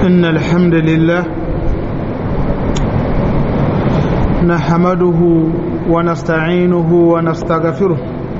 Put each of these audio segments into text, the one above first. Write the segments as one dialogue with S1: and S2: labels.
S1: إن الحمد لله نحمده ونستعينه ونستغفره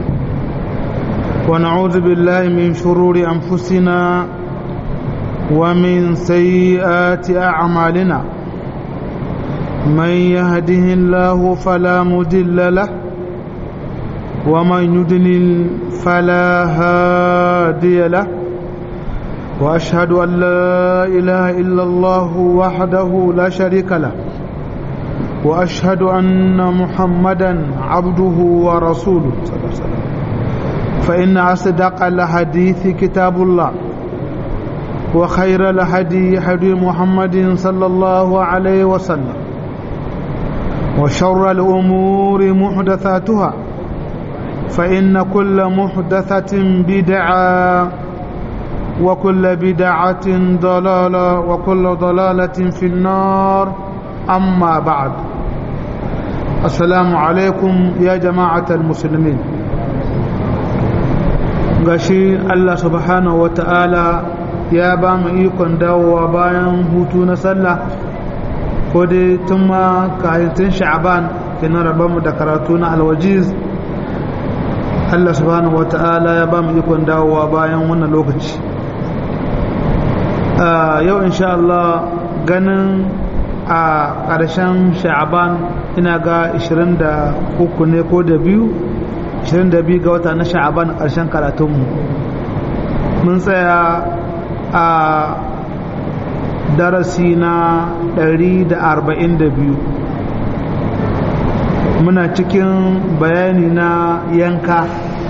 S1: ونعوذ بالله من شرور أنفسنا ومن سيئات أعمالنا من يهده الله فلا مدل له ومن يدلل فلا هادي له وأشهد أن لا إله إلا الله وحده لا شريك له وأشهد أن محمدا عبده ورسوله صلى الله عليه وسلم فإن أصدق الحديث كتاب الله وخير الهدي هدي محمد صلى الله عليه وسلم وشر الأمور محدثاتها فإن كل محدثة بدعة وكل بدعة ضلالة وكل ضلالة في النار أما بعد السلام عليكم يا جماعة المسلمين gashi Allah subhanahu wa ta'ala ya ba mu ikon dawowa bayan hutu na sallah ko dai tun ma kayan sha'aban kenan mu da karatu na alwajiz Allah subhanahu wa ta'ala ya ba mu ikon dawowa bayan wannan lokaci yau insha Allah ganin a ƙarshen sha'aban ina ga 23 ne ko da biyu 22 ga wata na sha'aban ƙarshen karatunmu mun tsaya a darasi na 142 muna cikin bayani na yanka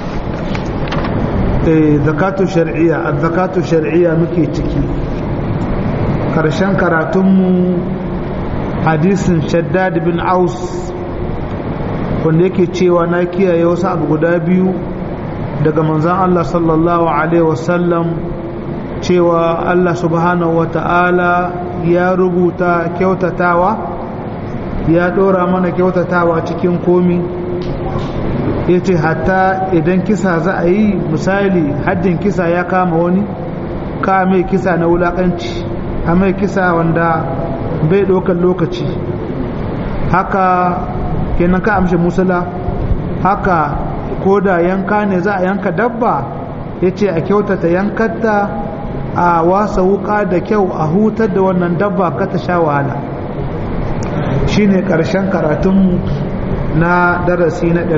S1: zakatu shari'a zakatu shari'a muke ciki karshen karatunmu hadisin shaddad bin aus wanda yake cewa na kiyaye wasu abu guda biyu daga manzan Allah sallallahu alaihi wasallam cewa Allah subhanahu wa ta'ala ya rubuta kyautatawa ya ɗora mana kyautatawa cikin komi ya ce hatta idan kisa za a yi misali haddin kisa ya kama wani ka mai kisa na wulaƙanci a mai kisa wanda bai ɗaukar lokaci haka kenan ka amshi musula haka ko da yanka ne za a yanka dabba ya ce a kyautata yankarta a wasa wuka da kyau a hutar da wannan dabba ka ta sha wahala shi ne ƙarshen karatunmu na darasi na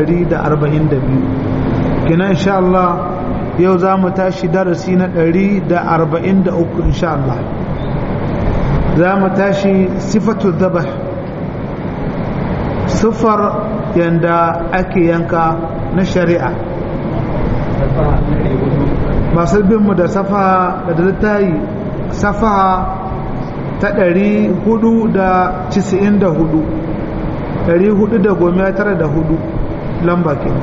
S1: 142 kina insha Allah yau za mu tashi darasi na 143 insha Allah za mu tashi sifatu dabah siffar yanda ake yanka na shari'a masu binmu da safa da littayi safa ta 494 494 lamba ke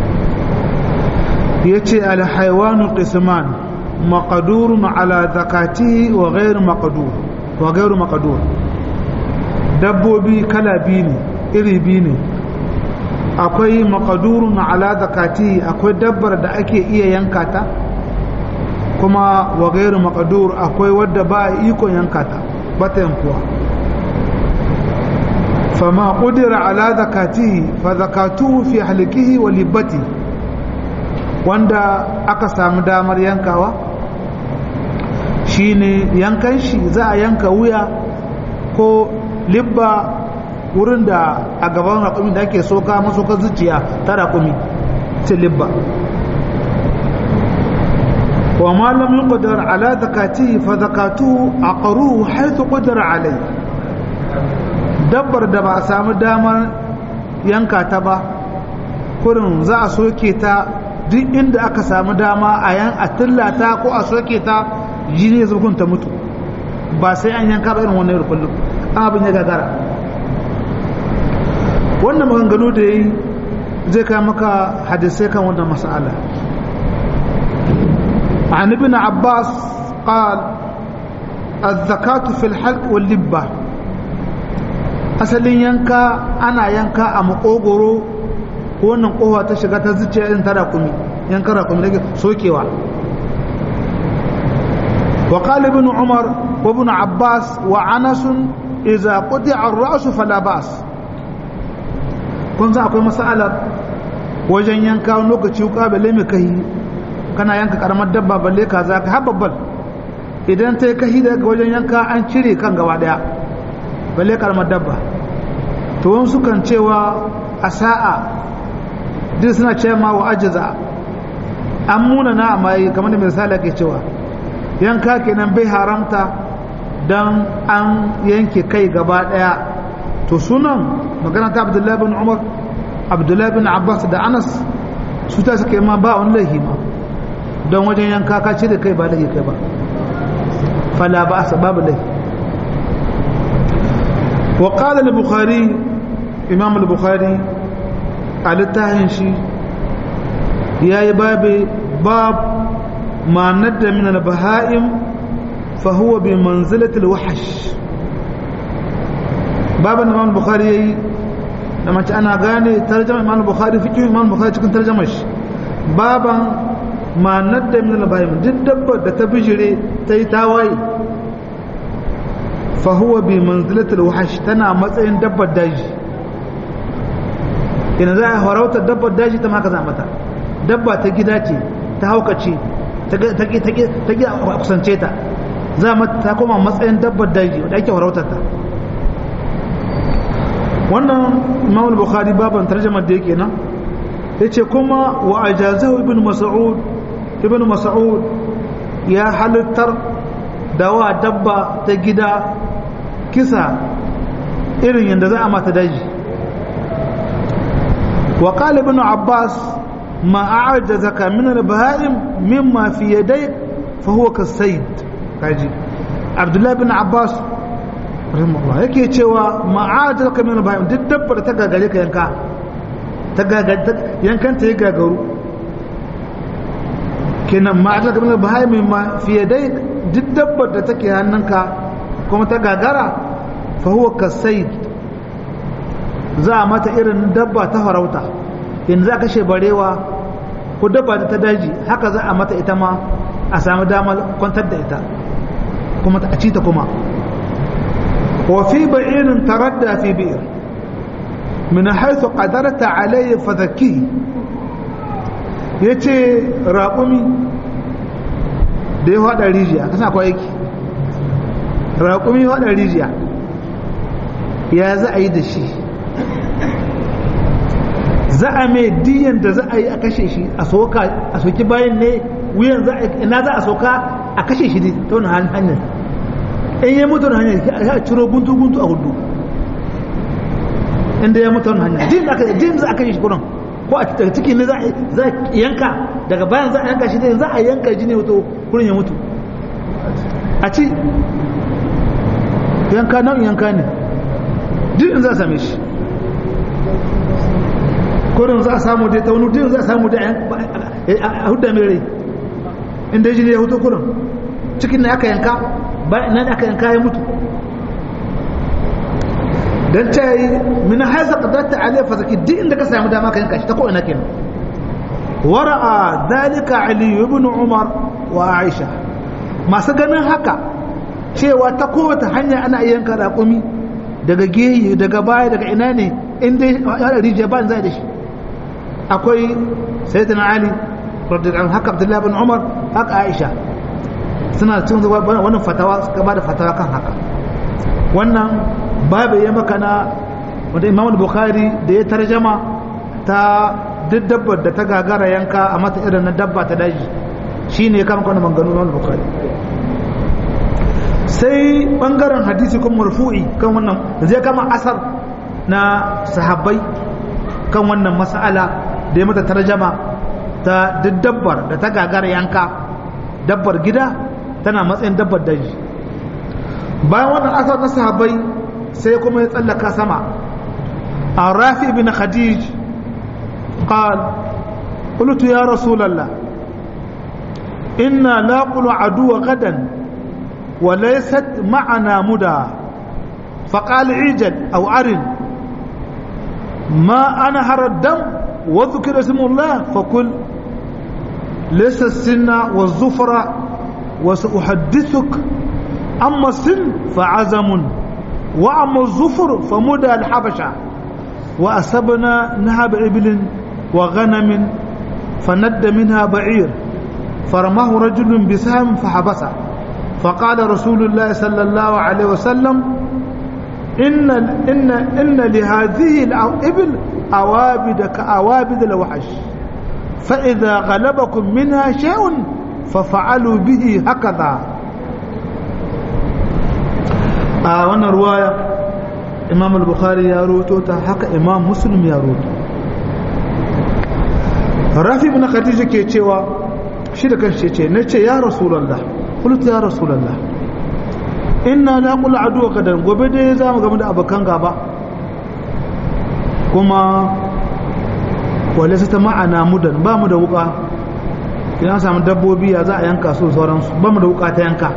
S1: ya ce alhaiwanu qisman maqadurun ala zakatihi wa ghairu maqdur wa ghairu maqdur dabbobi kala biyu ne iri biyu ne akwai makadurun ala zakati akwai dabbar da ake iya yanka ta kuma wa gairu makadur akwai wadda ba a ikon yanka ta ba ta yankuwa fama ƙudira ala zakati fa zakatu fi halikihi wa libbati wanda aka samu damar yankawa shine yankan shi za a yanka wuya ko libba wurin da a gaban raƙumi da ake soka masokar zuciya ta raƙumi libba wa malam yi ƙudar ala zakati fa zakatu a ƙaru haitu ƙudar alai dabbar da ba a samu damar yanka ta ba kurin za a soke ta duk inda aka samu dama a yan a tillata ko a soke ta jini zurgun ta mutu ba sai an yanka ba irin wannan yau kullum an abin ya gagara wannan maganganu da yi zai kai maka hadisai kan wannan mas'ala عن ابن عباس قال الزكاة في الحلق واللبة asalin yanka ana yanka a makogoro ko wannan kowa ta shiga ta zuciya irin ta rakumi yankan rakumi da sokewa وقال ابن عمر وابن عباس وعنس إذا قطع الرأس فلا بأس kun za akwai matsalar wajen yanka wani lokaci wuka balle mai kahi kana yanka karamar dabba balle ka za ka hababbal idan ta yi kahi daga wajen yanka an cire kan gaba daya balle karamar dabba to wani sukan cewa a sa'a duk suna ce ma wa ajiza an muna na amma yi kamar da misali ke cewa yanka kenan bai haramta don an yanke kai gaba daya to sunan magana ta abdullahi bin umar abdullahi bin abbas da anas su ta suke ma ba wani laihi ma don wajen yanka ka cire kai ba laihi kai ba fala ba asa babu laihi wa qala al-bukhari imam al-bukhari a littafin shi yayi babu bab ma nadda min al-baha'im fa huwa bi manzilati al-wahsh baban imam bukhari yayi da mace ana gane tarjama imam bukhari fikin imam bukhari cikin tarjamar shi baban ma nadda min al-bayim duk dabbar da ta bijire ta yi tawaye fa huwa bi manzilati al-wahsh tana matsayin dabbar daji ina za a harautar dabbar daji ta maka za mata dabba ta gida ce ta haukace ta ta gida a kusance ta za mata ta koma matsayin dabbar daji wadda ake harautar ta wannan imam bukhari baban tarjamar da yake nan yace kuma wa ajazahu ibn mas'ud ibn mas'ud ya halittar da wa dabba ta gida kisa irin yadda za a mata daji wa qala ibn abbas ma a'jazaka min al-baha'im mimma fi yadayk fa huwa kasayd kaji abdullah ibn abbas rahimahullah yake cewa ma'adar ka min bayan duk dabbar ta gagare ka yanka ta gagare yankan ta yi gagaru kenan ma'adar ka min bayan ma fiye dai duk dabbar da take hannunka kuma ta gagara fa huwa kasaid za a mata irin dabba ta farauta in za ka kashe barewa ko dabba ta daji haka za a mata ita ma a samu damar kwantar da ita kuma a ci ta kuma وفي بعير تردى في بئر من حيث قدرت عليه فذكيه yace raƙumi da ya haɗa rijiya kasa akwai aiki raƙumi ya haɗa rijiya ya za a yi da shi za a mai diyan da za a yi a kashe shi a soka a soki bayan ne wuyan ina za a soka a kashe shi ta wani hanyar in ya mutu hanyar ya ciro guntu guntu a hudu inda ya mutu hanyar jin da aka jin za a kashe shi kuran ko a daga ciki ne za a yanka daga bayan za a yanka shi ne za a yanka jini wato kurin ya mutu a ci yanka nan yanka ne duk in za a same shi kurin za a samu dai ta wani duk za a samu da a hudda mai rai inda jini ya hutu kurin cikin ne aka yanka nan aka yanka ya mutu dan ta yi min haisa qadarta alai fa zaki duk inda ka samu dama ka yanka shi ta ko ina kenan wara'a dalika ali ibn umar wa aisha masu ganin haka cewa ta kowace hanya ana yanka raƙumi daga geyi daga baya daga ina ne inda ya rijiya ba zai da shi akwai sayyidina ali radiyallahu anhu haka abdullahi ibn umar haka aisha suna cikin wannan fatawa suka ba da fatawa kan haka wannan babu ya maka na wanda imam bukhari da ya tarjama ta duk dabbar da ta gagara yanka a mata irin na dabba ta daji shi ne kama kwanan manganu imam bukhari sai bangaren hadisi kuma marfu'i kan wannan da zai kama asar na sahabbai kan wannan mas'ala da ya mata tarjama ta duk dabbar da ta gagara yanka dabbar gida tana matsayin dabbar daji bayan wannan asar na sahabbai sai kuma ya tsallaka sama a rafi bin khadij قال قلت يا رسول الله إنا لاقل عدو غدا وليست معنا مدى فقال عيجل أو أرن ما أنا هر الدم وذكر اسم الله فكل ليس السن والزفر وسأحدثك أما السن فعزم وأما الظفر فمدى الحبشة وأسبنا نهب إبل وغنم فند منها بعير فرماه رجل بسهم فحبسه فقال رسول الله صلى الله عليه وسلم إن إن إن لهذه الإبل أوابد كأوابد الوحش فإذا غلبكم منها شيء ففعلوا به هكذا a wannan ruwaya imam al-bukhari ya roto ta haka imam muslim ya roto rafi ibn khadija ke cewa shi da kanshi ce na ce ya rasulullah qultu ya rasulullah inna la qul adu kadan gobe dai za mu game da abakan gaba kuma wale su ta ma'ana mudan ba mu da wuka idan samu dabbobi ya za a yanka su sauransu ba mu da wuka ta yanka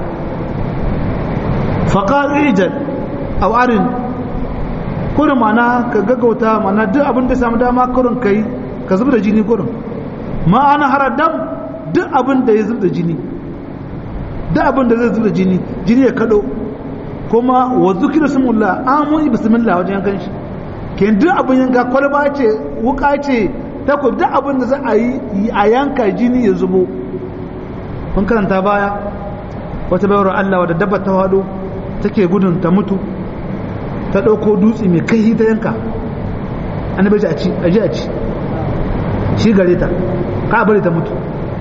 S1: faƙar ijal a warin kurin mana ka gaggauta mana duk abin da samu dama kurin ka yi ka zub da jini kurin ma'ana harar dam duk abin da ya zub da jini duk abin da zai zub da jini jini ya kaɗo kuma wa zukira sumulla an mun yi bismillah wajen yankan shi ke duk abin yanka kwalba ce wuka ce takob duk abin da za a yi a yanka jini ya zubo mun karanta baya wata bayar Allah wadda dabba ta wado take gudun ta mutu ta ɗauko dutse mai kai ta yanka an bai a ci a ji a ci shi gare ta ka bari ta mutu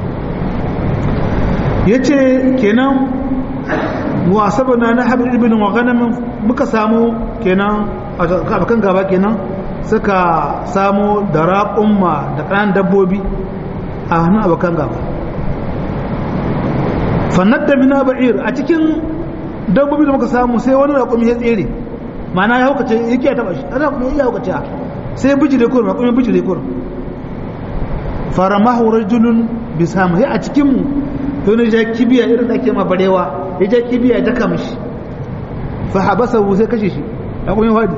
S1: ya ce kenan wasaba na na haɓar ibinin wa ganamin muka samu kenan a kan gaba kenan suka samu da raƙumma da ƙanan dabbobi a hannun abokan gaba fannar da mina ba'ir a cikin dabbobi da muka samu sai wani raƙumi ya tsere mana ya haukace yake ya taba shi ana kuma ya haukace sai bijire kurum raƙumi bijire kurum faramahu rajulun bisama sai a cikin mu to ne ja kibiya irin da ake ma barewa ya ja kibiya ya daka mishi fa habasahu sai kashe shi raƙumi wadi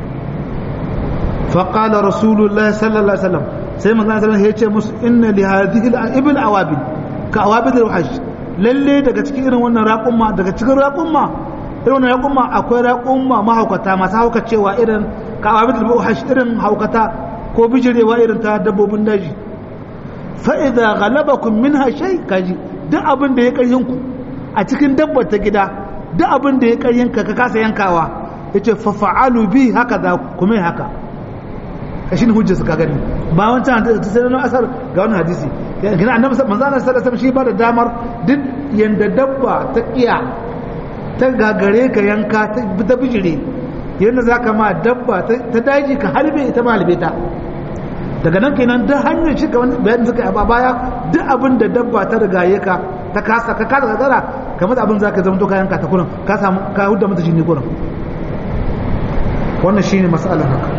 S1: fa qala rasulullahi sallallahu alaihi wasallam sai manzon sallallahu alaihi wasallam ya ce musu inna li hadhihi al-ibil awabil ka awabil al-wahsh lalle daga cikin irin wannan raƙumma daga cikin raƙumma irin wannan raƙumma akwai raƙumma mahaukata masu haukacewa irin kawabit al-buhash irin haukata ko bijirewa irin ta dabbobin daji fa idza ghalabakum minha shay kaji duk abin da ya karyin ku a cikin dabbar ta gida duk abin da ya karyin ka ka kasa yankawa yace fa fa'alu bi haka da kuma haka kashin hujja suka gani ba wancan ta sai na asar ga wannan hadisi gina annabi manzo Allah sallallahu alaihi shi ba da damar duk yanda dabba ta kiya ta gagare ka yanka ta bijire yanda zaka ma dabba ta daji ka halbe ita ma halbe ta daga nan kenan duk hanyar shi kamar bayan suka yi a baya duk abin da dabba ta rigaye ka ta kasa ka kasa gagara kamar abin zaka zama to ka yanka ta kurin ka samu ka hudda mata jini kurin wannan shine mas'alar haka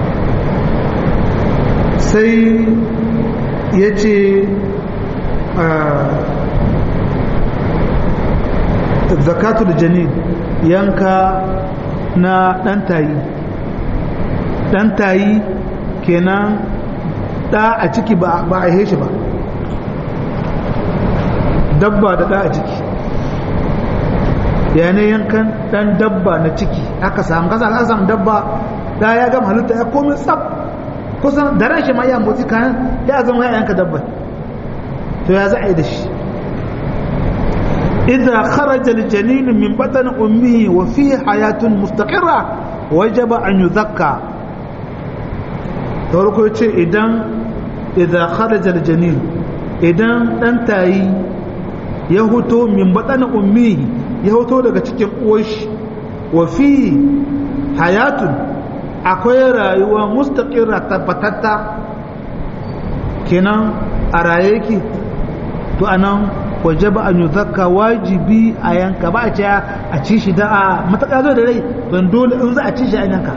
S1: sai ya ce zakatul janin yanka na ɗantayi ɗantayi kenan ɗa a ciki ba a shi ba dabba da ɗa a ciki yanayin yankan ɗan dabba na ciki aka samu kasa aka samu dabba ɗa ya gama halitta ya komi tsab kusan da ran shi ma iya motsi kayan ya zama ya yanka dabba to ya za a yi da shi idza kharaja al-janin min batn ummihi wa fihi hayatun mustaqirra wajaba an yuzakka to ko ce idan idza kharaja al-janin idan dan tayi ya hoto min batn ummihi ya hoto daga cikin uwar shi wa fihi hayatun akwai rayuwa mustaqirra tabbatatta kenan a raye ki to anan wajaba an yuzakka wajibi a yanka ba a ce a ci shi da a mataka zo da rai don dole in za a ci shi a yanka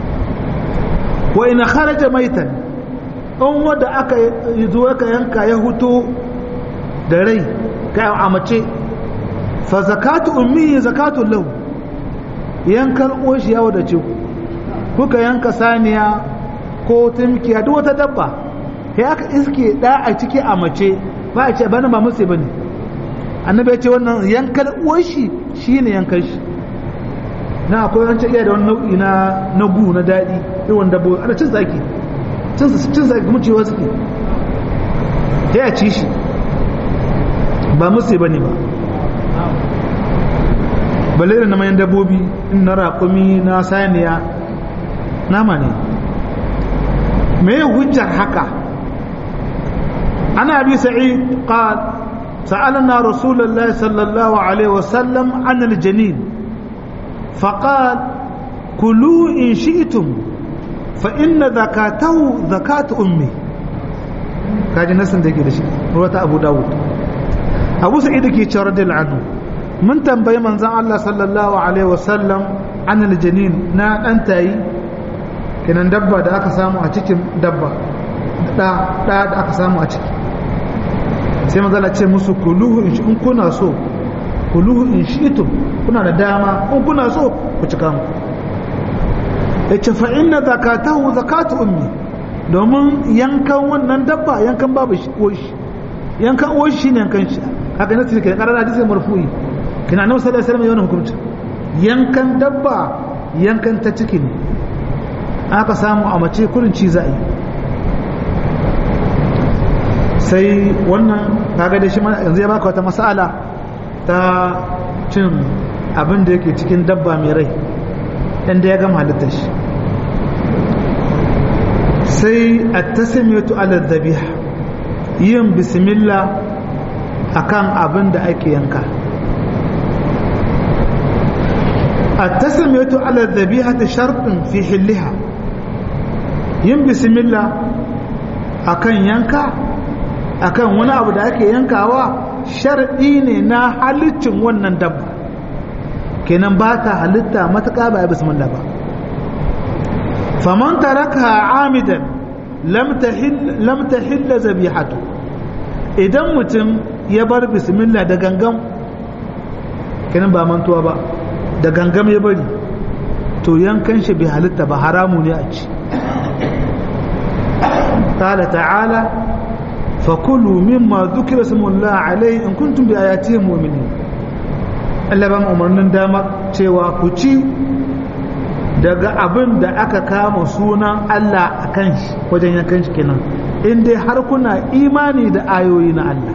S1: wa ina kharaja maitan in wanda aka zo aka yanka ya huto da rai ka a mace fa zakatu ummi zakatu lahu yankan oshi ya wadace ku kuka yanka saniya ko tumkiya duk wata dabba sai aka iske da a ciki a mace ba a ce bana ba musu bane annabi ya ce wannan yankan uwar shi shine yankan shi na akwai wancan iya da wani nau'i na na gu na daɗi irin dabbobi ana cin zaki cin cin zaki kuma cewa suke ya ya ci shi ba musu ba ne ba balle da mayan dabbobi in na raƙumi na saniya nama ne me hujjar haka ana bi sa'id qal سألنا رسول الله صلى الله عليه وسلم عن الجنين فقال كلوا إن شئتم فإن ذكاته ذكاة أمي kaji nasin da ke da shi ruwata abu dawud abu sa'id ke cewa radiyal anhu mun tambayi manzon Allah sallallahu alaihi wasallam an aljanin na dan tayi kenan dabba da aka samu a cikin dabba da da da aka samu a ciki sai manzon Allah ce musu kuluhu in kuna so kuluhu in shi'tum kuna da dama in kuna so ku cika mu yace fa inna zakatahu zakatu ummi domin yankan wannan dabba yankan babu shi shi yankan uwar shi ne yankan shi haka nasu ne kai karar hadisi marfu'i kina annabi sallallahu alaihi wasallam yana hukunci yankan dabba yankan ta ciki ne aka samu a mace kurin ci za'i sai wannan kaga da shi yanzu ya baka wata mas'ala ta cin abin da yake cikin dabba mai rai inda ya gama halittar shi sai a tasimiyatu ala dhabiha yin bismillah akan abin da ake yanka a tasimiyatu ala dhabiha ta sharɗin fi hilliha yin bismillah akan yanka akan wani abu da ake yankawa sharɗi ne na halittin wannan dabba kenan ba ta halitta matuƙa ba ya bismillah ba faman taraka amidan lam tahilla zabihatu idan mutum ya bar bismillah da gangam kenan ba mantuwa ba da gangam ya bari to yankan shi bai halitta ba haramu ne a ci قال تعالى فكلوا مما ذكر اسم الله عليه in kuntum bi ayatihi mu'minin Allah ba mu umarnin damar cewa ku ci daga abin da aka kama sunan Allah a kan shi wajen yankan shi kenan in dai har kuna imani da ayoyi na Allah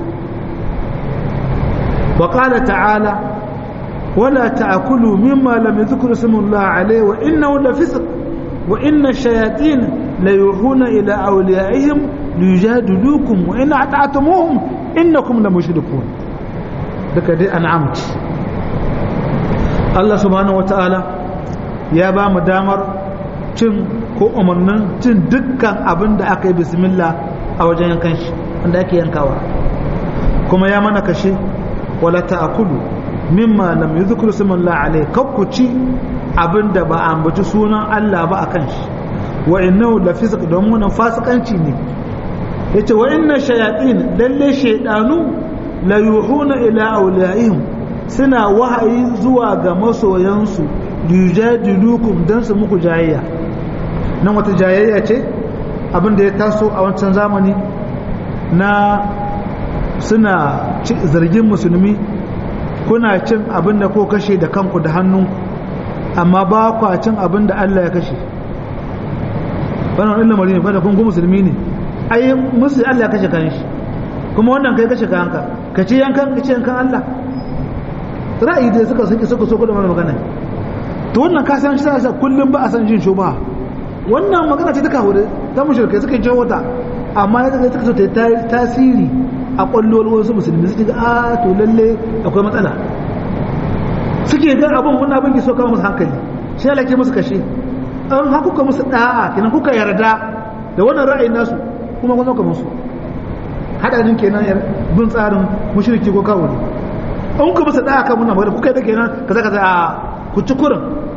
S1: wa qala ta'ala wala ta'kulu mimma lam yadhkur ismullah alayhi wa innahu lafisq wa inna ash-shayatin la yuhuna ila awliyaihim liyujadilukum wa in ata'tumuhum innakum lamushrikun duka dai an'amti Allah subhanahu wata'ala ya ba mu damar cin ko umarnin cin dukkan abin da aka yi bismillah a wajen yankan shi wanda ake yankawa kuma ya mana kashe wala ta'kulu mimma lam yuzkar ismullah alayhi kakkuci abin da ba a ambaci sunan Allah ba akan shi wa innahu la fisq don wannan fasikanci ne yace wa inna shayatin lalle shaydanu la yuhuna ila awliyaihim suna wahayi zuwa ga masoyansu yujadilukum dan su muku jayayya nan wata jayayya ce abin da ya taso a wancan zamani na suna zargin musulmi kuna cin abin da ko kashe da kanku da hannu amma ba kwa cin abin da Allah ya kashe wannan wani lamari ne fa da kun musulmi ne ai musu Allah ya kashe kan shi kuma wannan kai kashe kanka ka ce yankan ka ce yankan Allah ra'ayi da suka suke suka so da wannan magana to wannan ka san shi sa kullum ba a san jin shuba wannan magana ce ta kawo ta mushrikai suka ji wata amma ya suka so ta tasiri a kwallon wasu musulmi suke ga a to lalle akwai matsala suke ga abin wannan abin ke so kama musu hankali shi Allah ke musu kashe an ha kuka musu da'a kenan kuka yarda da wannan ra'ayin nasu kuma kun zauka musu hadarin kenan bin tsarin mushriki ko kawo ne an kuka musu da'a kan muna magana kuka yarda kenan kaza kaza a ku ci kurin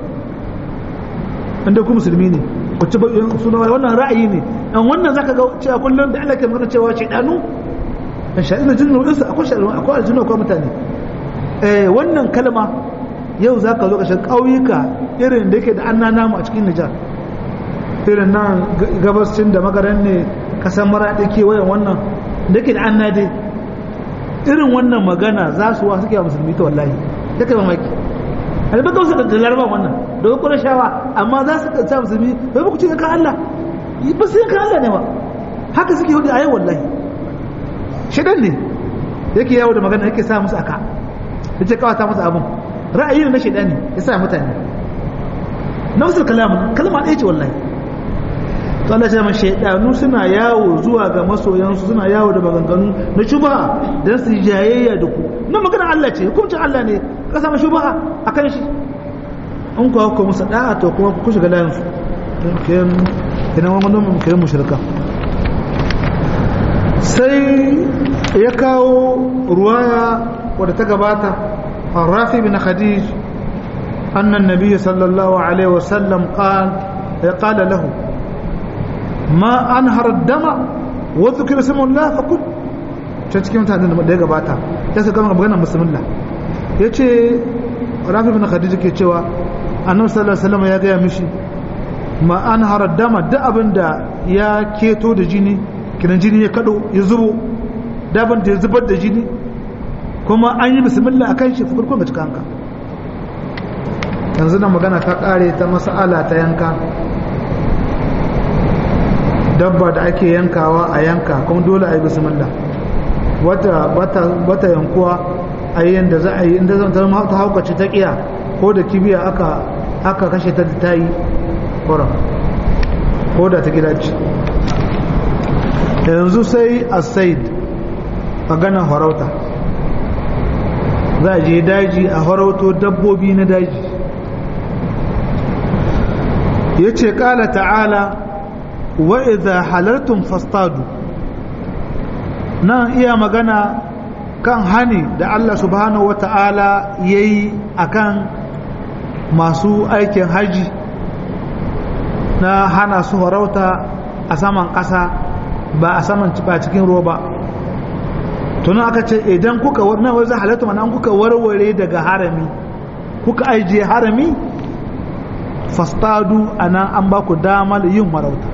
S1: inda ku musulmi ne ku ci suna wannan ra'ayi ne an wannan zaka ga cewa kullum da Allah ke magana cewa shaydanu in sha'ina jinnu insa akwai shaydanu akwai aljinnu akwai mutane eh wannan kalma yau za ka zo ƙashin ƙauyuka irin da yake da an namu a cikin nijar irin nan gabascin da magaran ne kasan maraɗi kewayen wannan da yake da an nade irin wannan magana za su wa suke wa musulmi ta wallahi ta kai mamaki albaka wasu da laraba wannan da kuma shawa amma za su sa musulmi bai ba ku ce kan Allah ba su kan Allah ne ba haka suke hudu a yau wallahi shidan ne yake yawo da magana yake sa musu aka yace kawata musu abun ra'ayi ne na shidan ne ya sa mutane nafsul kalam kalma ɗaya ce wallahi to Allah ya mace shaidanu suna yawo zuwa ga masoyansu suna yawo da maganganu na shubha dan su jayayya da ku na magana Allah ce hukuncin Allah ne ka samu shubha akan shi in ku hauka musu da'a to kuma ku shiga layin su kenan kenan wani mun kai mushrika sai ya kawo ruwaya wadda ta gabata الرافي بن خديج أن النبي صلى الله عليه وسلم قال قال له ما أنهر الدم وذكر اسم الله فقل ta cikin mutanen da ya gabata ya su gama maganar musulmullah ya ce rafi bin khadija ke cewa annabi sallallahu alaihi wasallam ya gaya mishi ma an harar dama duk abin da ya keto da jini kinan jini ya kado ya zubo daban da ya zubar da jini kuma an yi bismillah akan shi fukur kuma cika hanka yanzu na magana ta kare ta mas'ala ta yanka dabba da ake yankawa a yanka kuma dole a yi bismillah wata bata yankuwa a yi yadda za a yi inda zan ta haukace ta kiya ko da kibiya aka aka kashe ta ta yi ƙoran ko da ta gida ce yanzu sai a said maganar farauta za a je daji a farauto dabbobi na daji ya ce ƙala ta'ala wa idha halartun fastadu nan iya magana kan hani da Allah subhanahu wata'ala ya yi a kan masu aikin haji na hana su farauta a saman ƙasa ba a saman ba cikin ruwa ba tunan aka ce idan kuka na wai za halatta mana kuka warware daga harami kuka ajiye harami fastadu a nan an ba ku damar yin farauta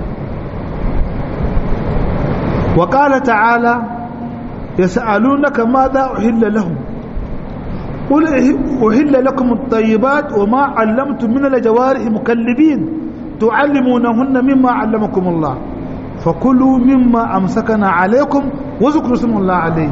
S1: wa ƙala ta'ala ya sa'alunaka ma za uhilla lahum قل أهل لكم الطيبات وما علمتم من الجوارح مكلبين تعلمونهن مما علمكم الله فكلوا مما أمسكنا عليكم واذكروا اسم الله عليه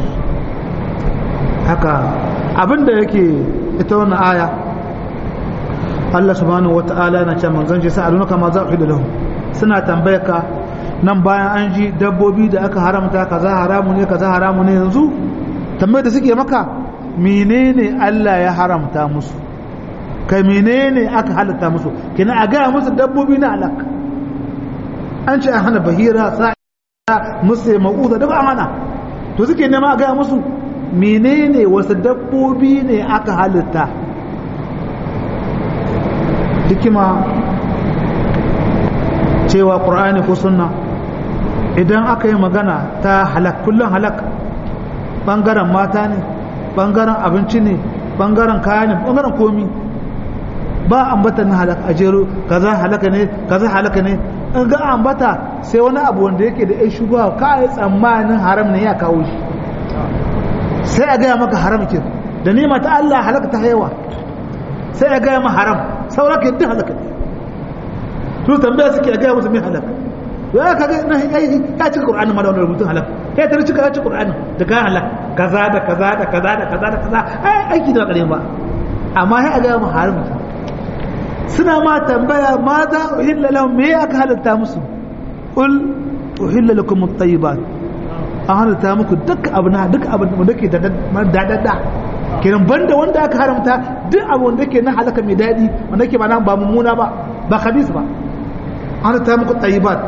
S1: haka abinda yake ita wannan aya Allah subhanahu wata'ala na ce manzon shi sa'alunaka ma za uhilla lahum suna tambaye ka nan bayan an ji dabbobi da aka haramta kaza haramu ne kaza haramu ne yanzu tambayar da suke maka menene Allah ya haramta musu kai menene aka halatta musu kina a gaya musu dabbobi na alak an ce an hana bahira sa'a musu ma'uza da ba hana to suke nema a gaya musu menene wasu dabbobi ne aka halitta hikima cewa ƙur'ani ko sunna idan aka yi magana ta halak kullum halak ɓangaren mata ne ɓangaren abinci ne ɓangaren kaya ne ɓangaren komi ba ambata na halak a jero kaza halaka ne kaza halaka ne in ga ambata sai wani abu wanda yake da ya shugaba ka yi tsammanin haram ne ya kawo shi sai a gaya maka haram ke da nema ta Allah halaka ta haiwa sai a gaya ma haram saura ka yadda halaka ne su tambaya suke a gaya musu mai halaka ya kaga na ya cika qur'ani ma da wannan rubutun halaka ya tare cika ya cika qur'ani da ga halaka kaza da kaza da kaza da kaza da kaza ai aiki da kare ba amma sai a gaya ma haram suna ma tambaya ma za uhilla lahum me aka halatta musu qul uhilla lakum at-tayyibat an halatta muku duk abu na duk abu da ke da dadada kiran banda wanda aka haramta duk abu wanda ke na halaka mai dadi wanda ke ba ba mummuna ba ba khabis ba an halatta muku tayyibat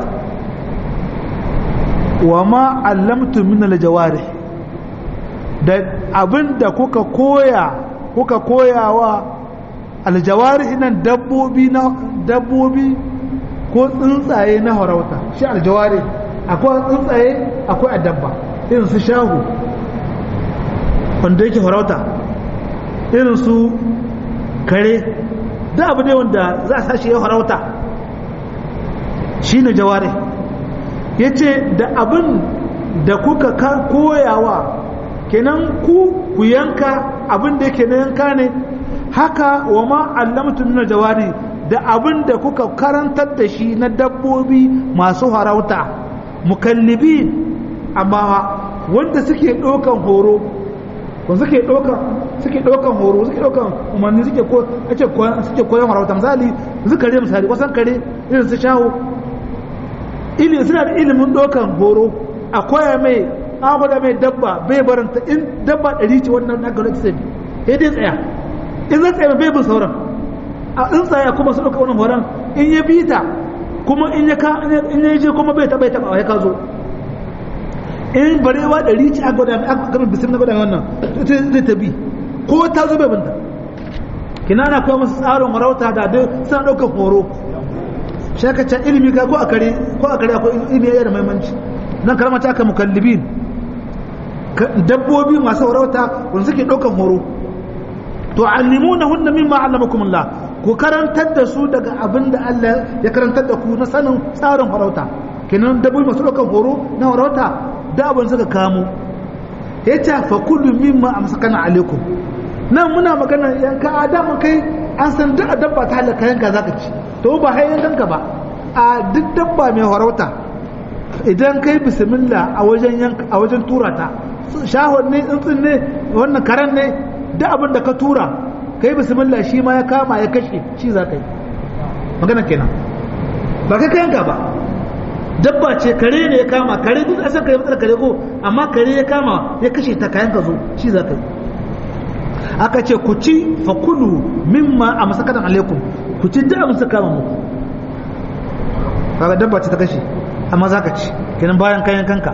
S1: wa ma allamtu min al-jawarih da abinda kuka koya kuka koyawa aljawari nan dabbobi na dabbobi ko tsuntsaye na harauta shi aljawari akwai tsuntsaye akwai adabba irin su shahu wanda yake harauta irin su kare da abu ne wanda za a sashi ya harauta shi ne jawari ya ce da abin da kuka koyawa kenan ku ku yanka abin da yake na yanka ne haka wa ma allamtu min jawari da abin da kuka karantar da shi na dabbobi masu harauta mukallibi amma wanda suke ɗaukan horo ko suke ɗaukan suke ɗaukan horo suke ɗaukan umarni suke ko ake suke koyon harauta misali su kare misali wasan kare irin su shawo ilimi suna da ilimin ɗaukan horo a koya mai an gwada mai dabba bai baranta in dabba ɗari ce wannan na gano sai sai dai tsaya in zai tsaya bai bin sauran a in tsaya kuma su ɗauka wannan horon in ya bi ta kuma in ya ka in ya je kuma bai taɓa ya taɓa ya ka zo in barewa ɗari ce a gwada mai aka gama bisim na gwada mai wannan zai ta bi ko ta zo bai binta kina na koya musu tsarin marauta da dai suna ɗaukar horo shakacin ilimi ka ko a kare ko a kare akwai ilimi ya da maimanci nan karamata aka mukallibin dabbobi masu warauta wanda suke ɗaukan horo to allimuna hunna mimma allamakumullah ku karantar da su daga abin da Allah ya karantar da ku na sanin tsarin farauta kenan dabbobi masu ɗaukan horo na farauta da abin suka kamo yace fa kullu mimma amsakana alaikum nan muna magana yanka adamu kai an san duk dabba ta halaka yanka zaka ci to ba hai yanka ba a duk dabba mai farauta idan kai bismillah a wajen yanka a wajen tura ta shahon ne tsuntsun ne wannan karan ne da abin da ka tura kai bismillah shi ma ya kama ya kashe shi za ka yi magana kenan ba kai kayanka ba dabba ce kare ne ya kama kare duk asan kare matsala kare ko amma kare ya kama ya kashe ta kayan ka zo shi za ka yi aka ce ku ci fa kulu mimma a masakatan alaikum ku ci da abin kama muku kaga dabba ce ta kashe amma za ka ci kenan bayan kayan kanka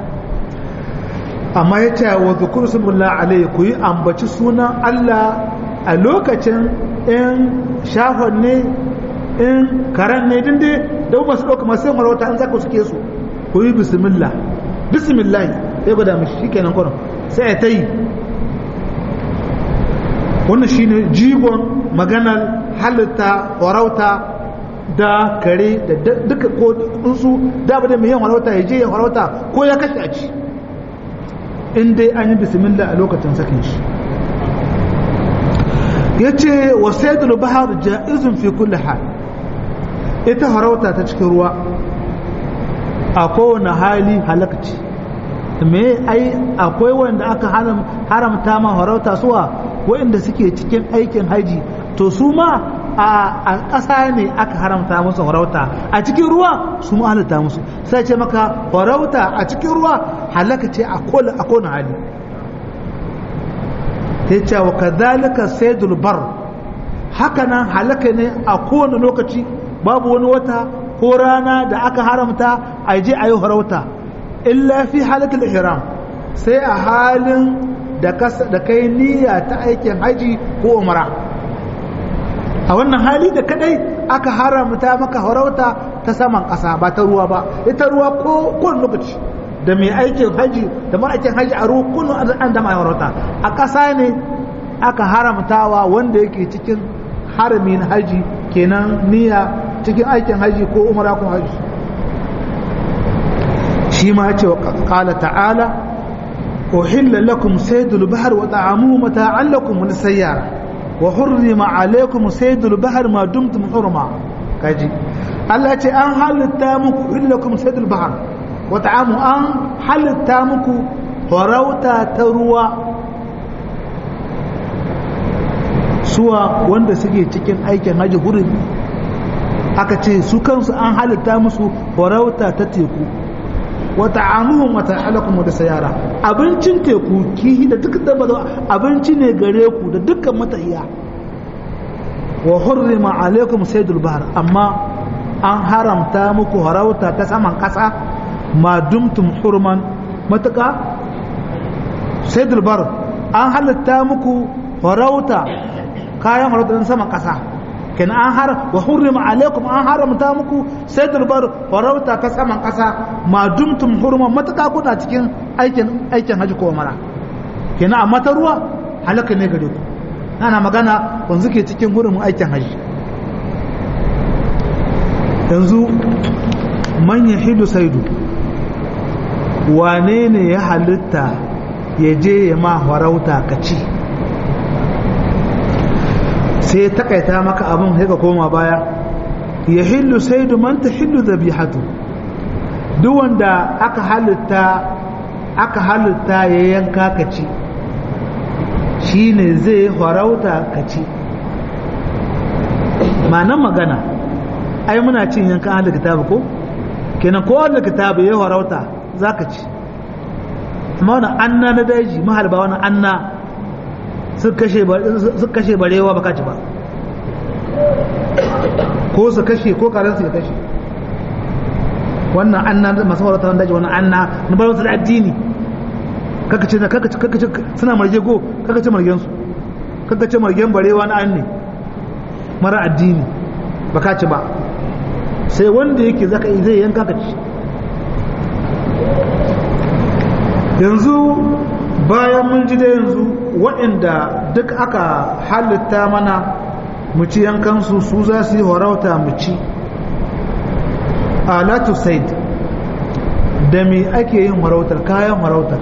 S1: amma ya ce wa zukuru subullah alaihi ku yi ambaci sunan Allah a lokacin in shafon ne in karen ne din dai da ba su ɗauka masu yin marauta an zaka suke su ku yi bismillah bismillah ya gwada mashi shi kenan kwanan sai ya ta yi wannan shine jigon maganar halitta warauta da kare da duka ko tsuntsu da ba da mai yin warauta ya je ya warauta ko ya kashe a ci in dai an yi bismillah a lokacin sakin shi ya ce wa saidul bahar ja'izun fi kulli hal ita harauta ta cikin ruwa a kowane hali halakci me ai akwai wanda aka haramta ma harauta suwa waɗanda suke cikin aikin haji to su ma a ƙasa ne aka haramta musu harauta a cikin ruwa su ma halatta musu sai ce maka harauta a cikin ruwa halaka ce a kowane hali ta ce wa kadhalika saydul bar haka nan halaka ne a kowane lokaci babu wani wata ko rana da aka haramta a je a yi harauta illa fi halatul ihram sai a halin da kai niyya ta aikin haji ko umara a wannan hali da kadai aka haramta maka harauta ta saman ƙasa ba ta ruwa ba ita ruwa ko kowane lokaci da mai aikin haji da mara aikin haji a ruwa kunu an da mai harauta a ƙasa ne aka haramtawa wanda yake cikin haramin haji kenan niyya cikin aikin haji ko umara ko haji shi ma ce wa qala ta'ala uhilla lakum saydul bahr wa ta'amuhu mata'an lakum wa lisayyara wa hurrima alaykum saydul bahr ma dumtum hurma kaji Allah ce an halitta muku uhilla lakum saydul bahr wa ta'amu an halitta muku farauta ta ruwa suwa wanda suke cikin aikin haji hurumi aka ce su kansu an halitta musu farauta ta teku wata amuhun wata alakum da sayara abincin teku kihi da duk dabba abinci ne gare ku da dukkan matahiya wa hurrima alaikum saydul bahr amma an haramta muku farauta ta saman kasa ma dumtum hurman mataka saydul bahr an halitta muku farauta kayan farauta saman kasa kin an har wa hurrima alaikum an haramta muku sai durbar farauta ta saman kasa ma dumtum hurman mataka kuna cikin aikin aikin haji ko mara kina amma ta ruwa halaka ne gare ku ana magana wanzu ke cikin hurumin aikin haji yanzu man yahidu saidu wane ne ya halitta ya je ya ma farauta ka ci sai ya takaita maka abin sai ka koma baya ya hillu sai man ta hillu zabihatu duk wanda aka halitta aka halitta ya yanka ka ci shi ne zai farauta ka ci ma'anan magana ai muna cin yankan ahalar kitabu ko kenan ko ahalar kitabu ya farauta za ka ci amma wani anna na daji mahalba wani anna su kashe barewa ba ka ci ba ko su kashe ko karansu ya kashe wannan anna masu farauta wani daji wani anna na bayan da addini kaka ce kaka ce suna marge go kaka ce margen su kaka ce margen barewa na an ne mara addini ba ka ci ba sai wanda yake zaka zai yanka ka ci yanzu bayan mun ji da yanzu waɗanda duk aka halitta mana mu ci yankansu su za su yi horauta mu ci alatu said da me ake yin horautar kayan horautar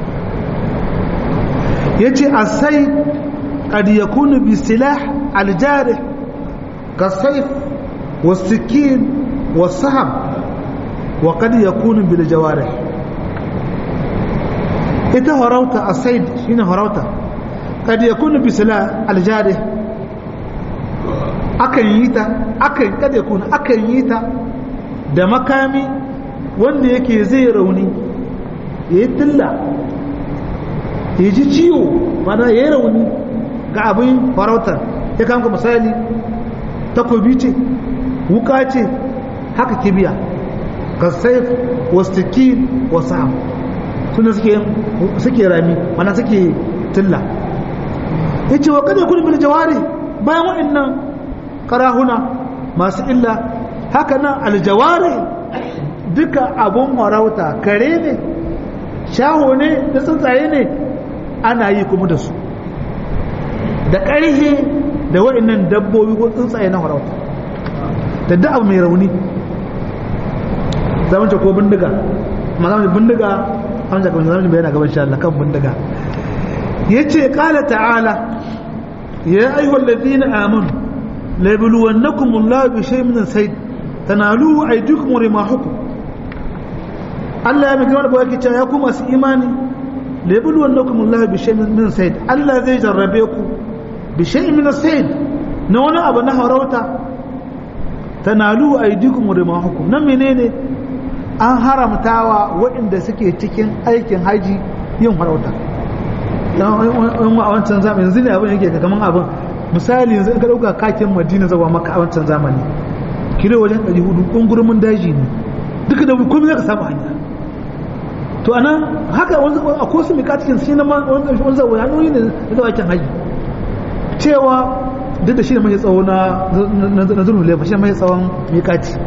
S1: ya ce a sai قد يكون بسلاح الجارح كالسيف والسكين والسهم وقد يكون بالجوارح ita harauta a said shine harauta kad yakunu bisila aljarih akan yi ta akan kad yakunu akan yi ta da makami wanda yake zai rauni ya yi tilla ya ji ciwo mana ya yi rauni ga abin farautar ya kama misali takobi ce wuka ce haka kibiya ka saif wasu wasu ham suna suke rami mana suke tilla ya ce wa kada kudin bil jawari bayan waɗannan karahuna masu illa haka nan aljawari duka abun harauta kare ne shaho ne da tsuntsaye ne ana yi kuma da su da ƙarhe da waɗannan dabbobi ko tsuntsaye na harauta da da abu mai rauni zamanci ko bindiga ma zamanci bindiga an jaka wani zamanci bayana gaban Allah kan bindiga ya ce ƙala ta'ala ya ayyuhal ladina amanu la yabluwannakum Allah bi shay'in min sayd tanalu aydikum wa rimahukum Allah ya miki wanda ba yake cewa ya ku masu imani la yabluwannakum Allah bi shay'in min sayd Allah zai jarrabe ku bi shay'in min sayd na wani abu na harauta tanalu aydikum wa rimahukum nan menene an haramtawa waɗanda suke cikin aikin haji yin farauta don a wancan zamani yanzu ne abin yake kaman abin misali yanzu ka ɗauka kakin madina zawa maka a wancan zamani kilo wajen 400 ƙungurmin daji ne duka da komai zaka samu hanya to anan haka a kosu mai katikin shi na wani zawa hanyoyi ne na zawa aikin haji cewa duk da shi ne mai tsawo na zurnu lefa shi ne mai tsawon mikati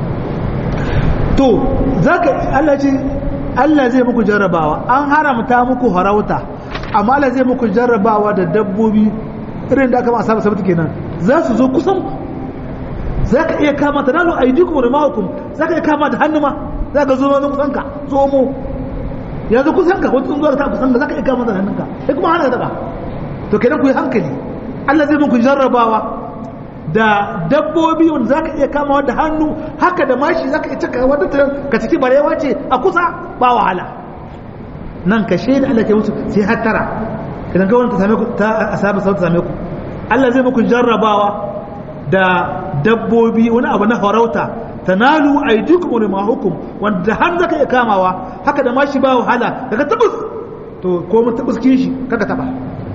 S1: to zaka Allah ce Allah zai muku jarrabawa an haramta muku harauta amma Allah zai muku jarrabawa da dabbobi irin da aka ma saba sabata kenan za su zo kusan zaka iya kama ta nalu aidikum da mahukum zaka iya kama da hannu ma zaka zo zo kusan ka zo mu ya zo kusan ka wata tsunzuwar ta kusan ka zaka iya kama da hannunka sai kuma hana ka to kenan ku yi hankali Allah zai muku jarrabawa da dabbobi wanda za ka iya kamawa da hannu haka da mashi za ka iya cika wadda ka ciki barewa ce a kusa ba wahala nan ka shaida Allah ke musu sai hattara idan ga wani ta same ku ta asabi sau ta same ku Allah zai muku jarrabawa da dabbobi wani abu na farauta tanalu aydikum wa rimahukum wanda har zaka iya kamawa haka da mashi ba wahala daga tabus to ko mun tabus kin shi kaka taba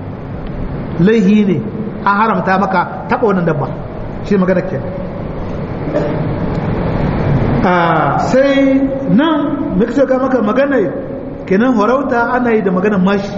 S1: laihi ne an haramta maka taɓa wannan dabba shi magana ke sai nan muka ce maka magana kenan horauta ana yi da maganar mashi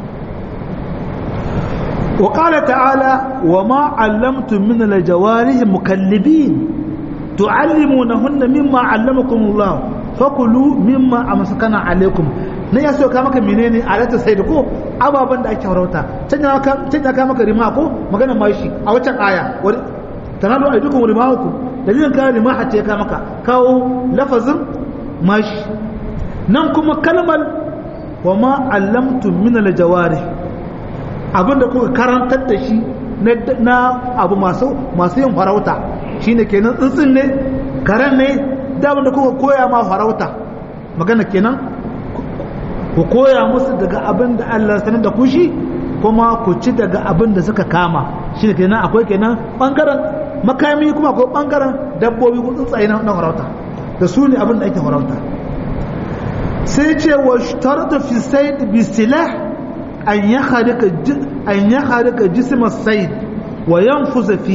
S1: wa ƙala ta'ala wa ma allamtum min al-jawarih mukallibin tu'allimunahunna mimma allamakum Allah fakulu mimma amsakana alaikum na ya so ka maka menene alata sai da ko ababan da ake harauta can ya ka maka rima ko magana mashi a waccan aya tanalu aidukum rimahuku dalilin ka rima hatta ya ka maka kawo lafazin mashi nan kuma kalmar wa ma allamtum min al-jawarih abinda kuka karantar da shi na abu masu masu yin farauta shine kenan tsuntsun ne karen ne da abinda kuka koya ma farauta magana kenan ku koya musu daga abin da Allah sanar da ku shi kuma ku ci daga abin da suka kama shine kenan akwai kenan bangaren makami kuma akwai bangaren dabbobi ko tsuntsaye na farauta da su ne abin da ake farauta sai ce wa shtarta fi sayd bi silah an yahrika an yahrika jism as-sayd wa yanfuza fi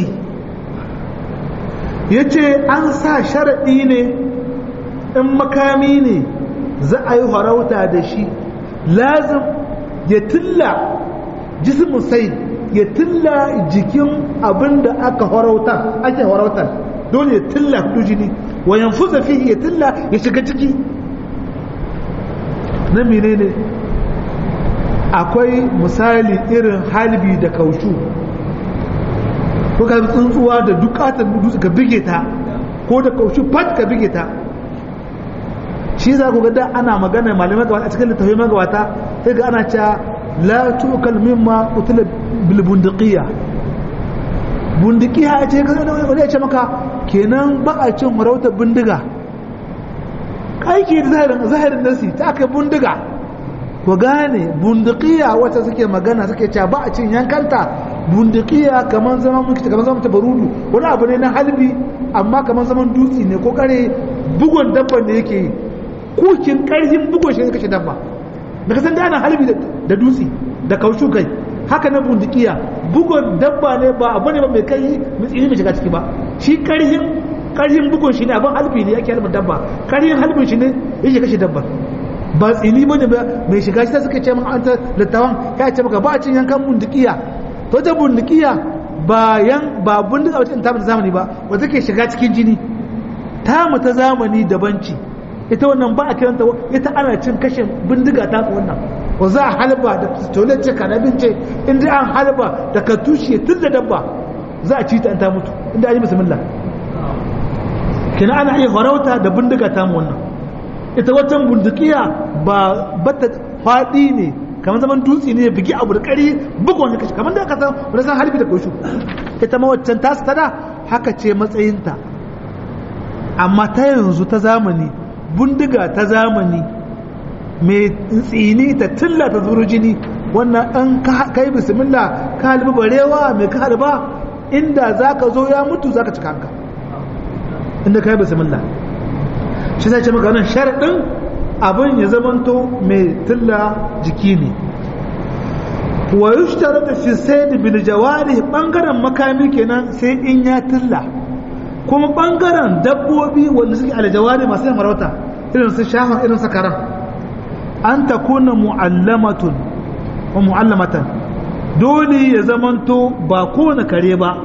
S1: yace an sa sharadi ne in makami ne za a yi farauta da shi lazim ya tilla jism sayd ya tilla jikin abin da aka farauta ake farautar dole ya tilla jini wa yanfuza fihi ya tilla ya shiga ciki na menene akwai misali irin halbi da kaushu ko ka tsuntsuwa da dukatar dutse ka bige ta ko da kaushu fat ka bige ta shi za ku ga da ana magana malamai gabata a cikin littafin magabata sai ga ana cewa la tukal mimma utila bil bundiqiya bundiqiya ya ce wani ya ce maka kenan ba a cin farautar bindiga aiki da zahirin zahirin nasi ta aka bindiga ku gane bundiqiya wata suke magana suke cewa ba a cin yankanta bundiqiya kamar zaman muke kamar zaman tabarudu wani abu ne na halbi amma kamar zaman dutse ne ko kare bugun dabban da yake yi kukin karhin bugun shi ne kashe dabba da kasan da ana halbi da dutse da kaushu kai haka na bundikiya bugun dabba ne ba abu ne ba mai kai mai tsini mai shiga ciki ba shi karhin karhin bugun shi ne abin halbi ne yake halbin dabba karhin halbin shi ne yake kashe dabba ba tsini ba ne mai shiga shi ta suka ce min an ta littawan ya ce maka ba a cin yankan bundikiya to ta bundikiya ba yan ba bundiga wacce ta zamani ba wata ke shiga cikin jini tamu ta zamani dabanci ita wannan ba a kiranta ita ana cin kashe bindiga ta wannan wa za a halba da pistolet ce kanabin ce inda an halba da ka tushe tun da dabba za a ci ta ta mutu inda an yi bismillah kina ana iya farauta da bindiga ta wannan ita watan bindikiya ba bata faɗi ne kamar zaman dutse ne bigi abu da ƙari bugun wani kashe kamar da aka san wani san halbi da koshu ita ma waccan tasu tada haka ce matsayinta amma ta yanzu ta zamani bindiga ta zamani mai tsini ta tilla ta zuru jini wannan ɗan kai bismillah ka halbi barewa mai ka halba inda za ka zo ya mutu za ka cika hanka inda ka yi bismillah shi sai ce maka nan sharaɗin abin ya zamanto mai tilla jiki ne wa yushtara da fi sai da bil jawari bangaren makami kenan sai in ya tilla kuma bangaren dabbobi wanda suke aljawari masu yin farauta irin su shahon irin su karan an ta kuna mu'allamatun wa mu'allamatan dole ya zamanto ba kowane kare ba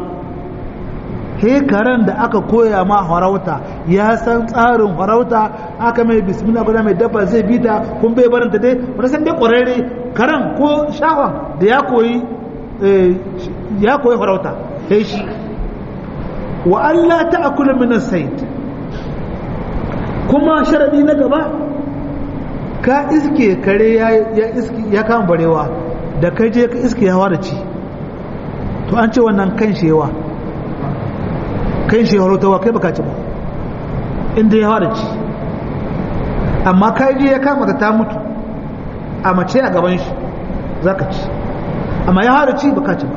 S1: he karen da aka koya ma farauta ya san tsarin farauta aka mai bismillah guda mai dabba zai bi ta kun bai baranta dai wani san dai kwararre karen ko shahon da ya koyi ya koyi farauta sai shi wa Allah ta'kula min as-sayd kuma sharadi na gaba ka iske kare ya iske ya kama barewa da kai je ka iske yawa da ci to an ce wannan kan shewa kan shewa rotawa kai baka ci ba inda yawa da ci amma kai je ya kama ta mutu a mace a gaban shi zaka ci amma yawa da ci baka ci ba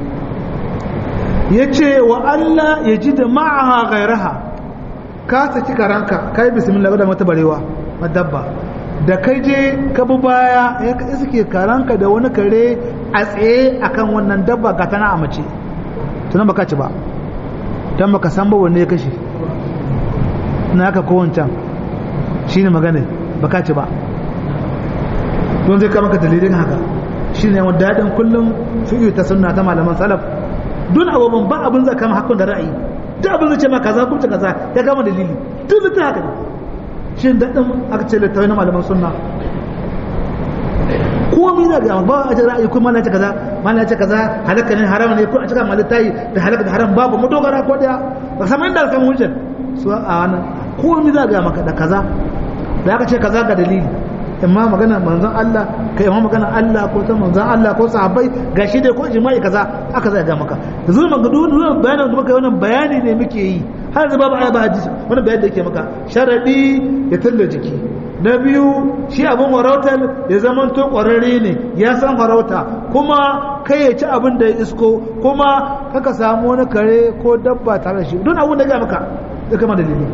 S1: ya ce wa Allah ya ji da ma'aha gairaha ka saki karanka kai bismillah da mata barewa madabba da kai je ka bi baya ya ka iske karanka da wani kare a tsaye akan wannan dabba ga tana a mace tunan baka ci ba dan baka san ba wanne ya kashe na haka ko wancan shine magana baka ci ba don zai kama ka dalilin haka shine wanda dadin kullum fi'u ta sunna ta malaman salaf duk abubuwan ba abin zai kama hakun da ra'ayi duk abin zai ce ma kaza ko kaza ya kama dalili duk ta haka ne shi daɗin aka ce littattafai na malaman sunna komi na ga ba a ce ra'ayi kuma mana ce kaza mana ce kaza halaka ne haram ne ko a cika malitai da halaka da haram babu mu dogara ko daya ba san inda kan hujjar su a wannan komi za ga maka da kaza da aka ce kaza ga dalili imma magana manzon Allah kai imma magana Allah ko ta manzon Allah ko sahabbai gashi dai ko jima'i kaza aka zai ga maka yanzu maka duk wannan bayanin da muka yi wannan bayani ne muke yi har yanzu babu ayaba hadisi wannan bayani da yake maka sharadi ya talla jiki na biyu shi abin farautar ya zaman to kwararre ne ya san farauta kuma kai ya ci abin da ya isko kuma kaka samu wani kare ko dabba tare da shi don abin da ga maka ya kama dalili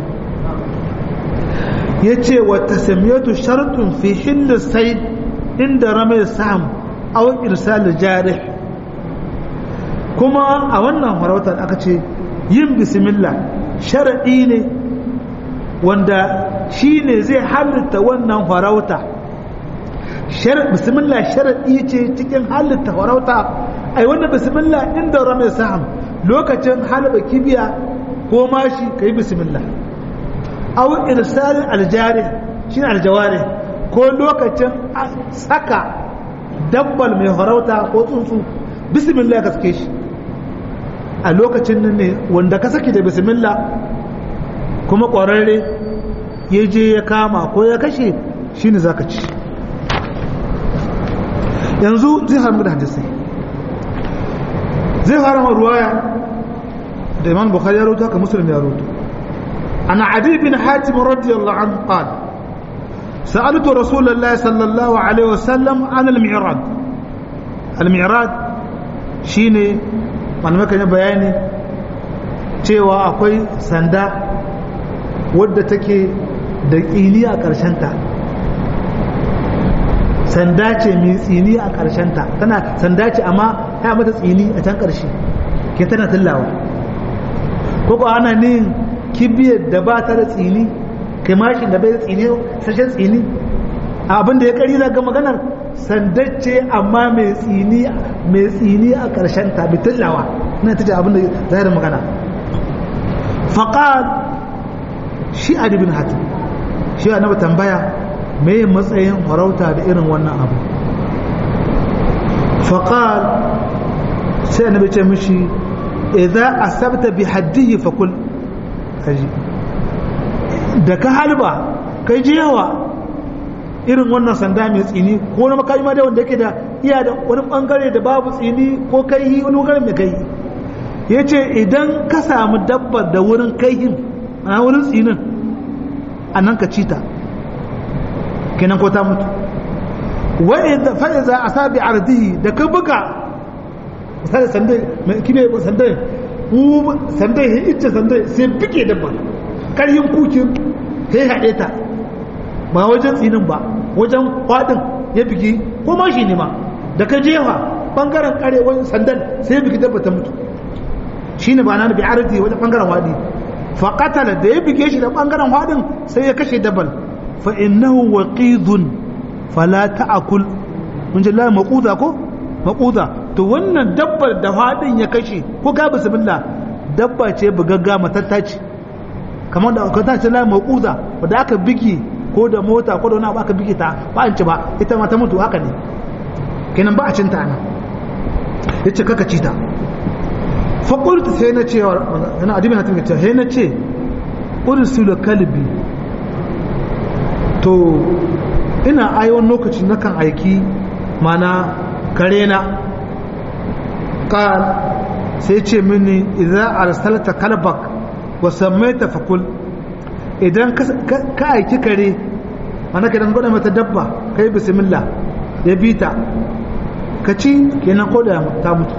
S1: ya ce wa tasamiyatu shartun fi hillu sai inda ramai sam aw irsal jarih kuma a wannan farautar aka ce yin bismillah sharadi ne wanda shi ne zai halitta wannan farauta bismillah sharaɗi ce cikin halitta farauta ai wannan bismillah inda rame saham lokacin halaba kibiya ko mashi ka yi bismillah au irsalin aljari shi aljawari ko lokacin saka dabbal mai farauta ko tsuntsu bismillah ka sake shi a lokacin nan ne wanda ka saki da bismillah kuma ƙwararre ya je ya kama ko ya kashe shi ne za ka ci yanzu zai haramu da hadisai zai harama ruwaya da imam bukhari ya roto haka musulun ya roto ana adi bin hatim radiyallahu anhu qala sa'altu rasulullahi sallallahu alaihi wasallam an al-mi'rad al-mi'rad shine malamai kan bayani cewa akwai sanda wadda take da tsini a ta sanda ce mai tsini a ta tana sanda ce amma ya mata tsini a can ƙarshe ke tana tillawa ko ko ana ne kibiyar da ba ta da tsini kai mashin da bai da tsini sashen tsini abin da ya kari na ga maganar sanda ce amma mai tsini mai tsini a ta bi tillawa na ta ce abin da zai da magana faqal shi adibin hatim shi annabi tambaya me matsayin farauta da irin wannan abu faqal sai annabi ce mishi idza asabta bi haddihi fakul kaji da ka halba kai je yawa irin wannan sanda mai tsini ko na makami ma da wanda yake da iya da wani bangare da babu tsini ko kai wani bangare mai kai yace idan ka samu dabbar da wurin kaihin a wurin tsinin a nan ka ci ta kenan ko ta mutu wa'idda fa'iza a sabi ardihi da ka buga misali sandai mai kime sandai sandai ya ita sandai sai bige dabba karyin kukin sai haɗe ta ba wajen tsinin ba wajen kwaɗin ya bigi ko ma shi ne ma da ka jefa ɓangaren kare wani sandan sai ya bigi dabba ta mutu shi ne ba na bi ardi wajen ɓangaren waɗi faƙatala da ya bige shi da ɓangaren haɗin sai ya kashe dabal fa innahu waqidun fala ta'kul mun ji la maquda ko maquda to wannan dabbar da haɗin ya kashe ko ga bismillah dabba ce bugagga matatta ce kamar da ka tace la maquda wanda aka bige ko da mota ko da wani abu aka bige ta ba an ci ba ita ma ta mutu haka ne kenan ba a cinta ana yace kaka ci ta faƙultu sai na cewa yana adibin hatin ga sai na ce ursulu kalbi to ina aiwon lokaci na kan aiki mana kare na ƙal sai ce mini idan arsalta kalbak wa sammaita fakul idan ka aiki kare mana ka dan gwada mata dabba kai bismillah ya bita ka ci kenan ko da ta mutu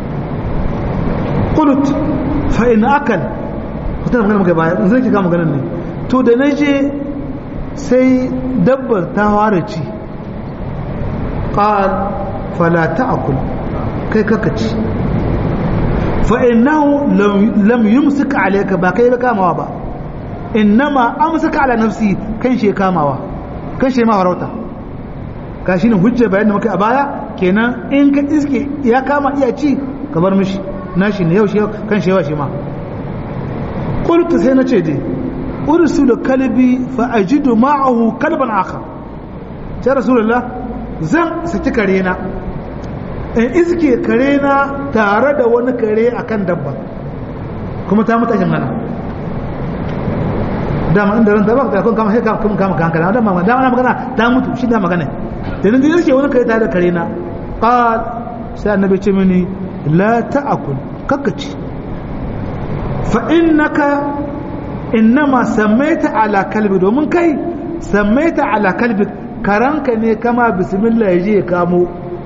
S1: kulut fa in akal wata magana muka baya in zai kiga maganar ne to da na je sai dabbar ta fara ci qal fala ta'kul kai kaka ci fa innahu lam yumsik alayka ba kai ba kamawa ba innama amsaka ala nafsi kan she kamawa kan she ma farauta ka shine hujja bayan da muka a baya kenan in ka iske ya kama iya ci ka bar mishi nashi ne yau shi kan shi yawa shi ma qultu sai na ce dai ursilu kalbi fa ajidu ma'ahu kalban akhar sai rasulullah zan saki kare na in iske kare na tare da wani kare akan dabba kuma ta mutashin mana dama inda ran tabak da kun kama sai kun kama kankana dama dama na magana ta mutu shi da magana da nan dai yake wani kai ta da kare na qal sai annabi ce mini la ta'kul kakkaci fa innaka innama sammaita ala kalbi domin kai sammaita ala kalbi karanka ne kama bismillah yaje ya kamo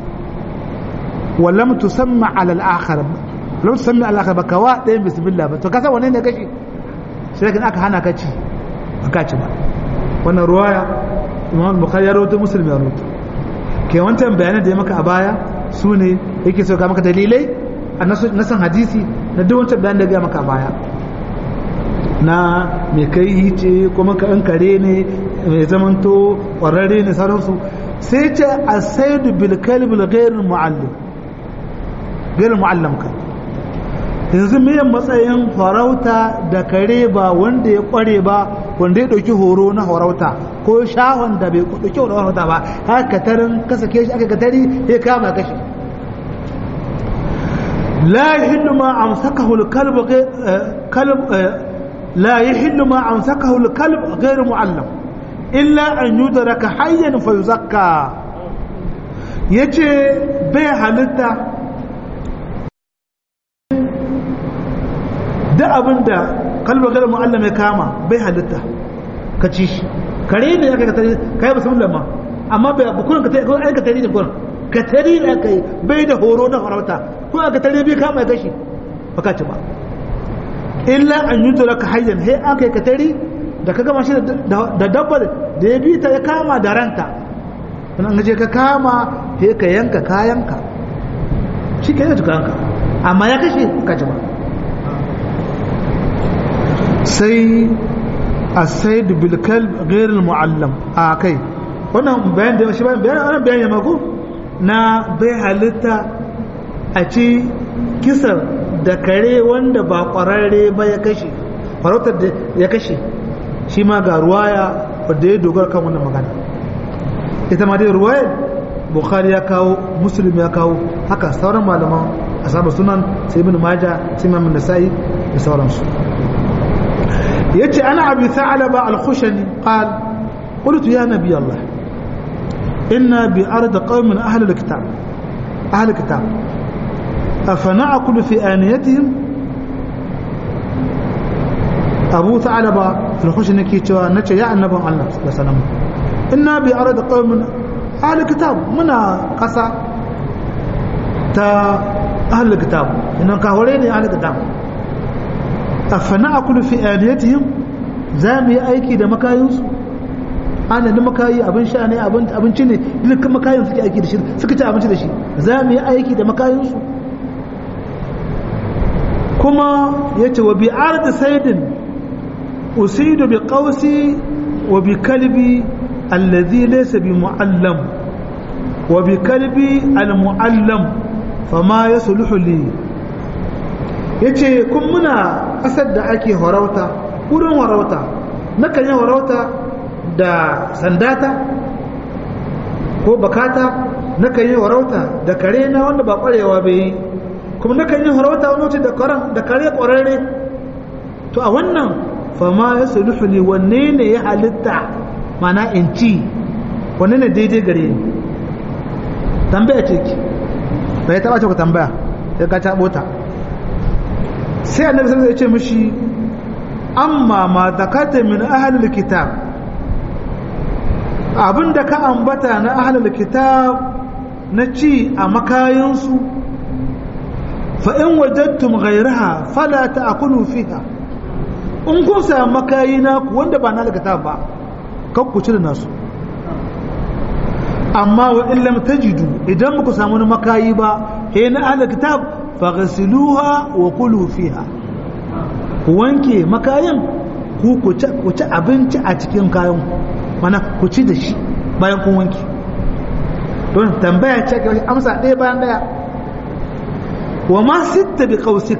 S1: ولم تسمى على الآخر لم تسمى على الآخر بكوا دين بسم الله to kasa wane ne kashi sai kin aka hana kaci baka ci ba wannan ruwaya Imam Bukhari ya rawaito Muslim ya rawaito ke wancan bayanan da ya maka a baya su ne yake so ka maka dalilai a nasan hadisi na duk wancan bayanan da ya maka a baya na mai kai hice kuma ka an kare ne mai zamanto kwararre ne sauransu sai ce a saidu bil kalbil ghairul muallim gairin mu'allam ka yanzu me matsayin farauta da kare ba wanda ya kware ba wanda ya dauki horo na farauta ko shahon da bai dauki horo na farauta ba haka tarin kasa ke shi aka katari ya kama kashi la yahillu ma amsakahu al-kalb kalb la yahillu ma amsakahu al-kalb ghayr mu'allam illa an yudraka hayyan fa yuzakka yace bai halitta da abin da kalmar galar mu'allam ya kama bai halitta ka ci shi kare ne ya kai katari kai ba sun lamma amma bai bukunan ka tare ka tare da kuran ka tare da kai bai da horo na farauta ko aka tare bai kama ya gashi baka ci ba illa an yi tura ka hayyan he aka yi ka tare da ka gama shi da dabbar da ya bi ta ya kama da ranta an je ka kama he ka yanka kayanka shi ke da tukanka amma ya kashe ka ci ba sai a said bilkal ghairul muallam a kai wannan bayan da shi bayan bayan wannan bayan ya mako na bai halitta a ci kisar da kare wanda ba kwararre ba ya kashe farautar da ya kashe shi ma ga ruwaya wadda ya dogara kan wannan magana ita ma dai ruwayar bukhari ya kawo muslim ya kawo haka sauran malaman asabar sunan sai ibn majah sai imam nasa'i da sauransu yace ana abi tha'laba al-khushani qal qultu ya nabi allah inna bi ard qaumin ahli al-kitab ahli al-kitab afana'kulu fi aniyatihim abu tha'laba al-khushani ke cewa nace ya annaban allah sallallahu alaihi wasallam inna bi ard qaumin ahli al-kitab muna kasa ta ahli al-kitab inan ka hore ne ahli al-kitab afana akulu fi aliyatihim za mu yi aiki da makayinsu ana da makayi abin sha ne abinci ne dukkan makayin suke aiki da shi suka ci abinci da shi za mu yi aiki da makayinsu kuma ya ce wa bi arda saidin usidu bi qausi wa bi kalbi allazi laysa bi muallam wa bi kalbi al muallam fama yasluhu li ya ce kun muna ƙasar da ake horauta wurin horauta na kan yi horauta da sandata ko bakata na kan yi horauta da kare na wanda ba ƙwarewa bai yi kuma na kan yi horauta wani wuce da kare ƙwararre to a wannan fama ya suluhu ne wanne ne ya halitta mana in ci wanne ne daidai gare ni tambaya ce ki bai taɓa ce ku tambaya ya ka taɓo ta sai annabi sallallahu alaihi wasallam ya ce mishi amma ma zakata min ahlil kitab abinda ka ambata na ahlil kitab na ci a makayinsu fa in wajadtum ghayraha fala ta'kulu fiha in kun samu makayi na ku wanda ba na kitab ba kan ku ci da nasu amma wa in lam tajidu idan muku samu wani makayi ba he na ahlil kitab faghsiluha wa kulu fiha ku wanke makayan ku ku ci abinci a cikin kayan mana ku ci da shi bayan kun wanke don tambaya ce ga amsa ɗaya bayan ɗaya wa ma sitta bi qausik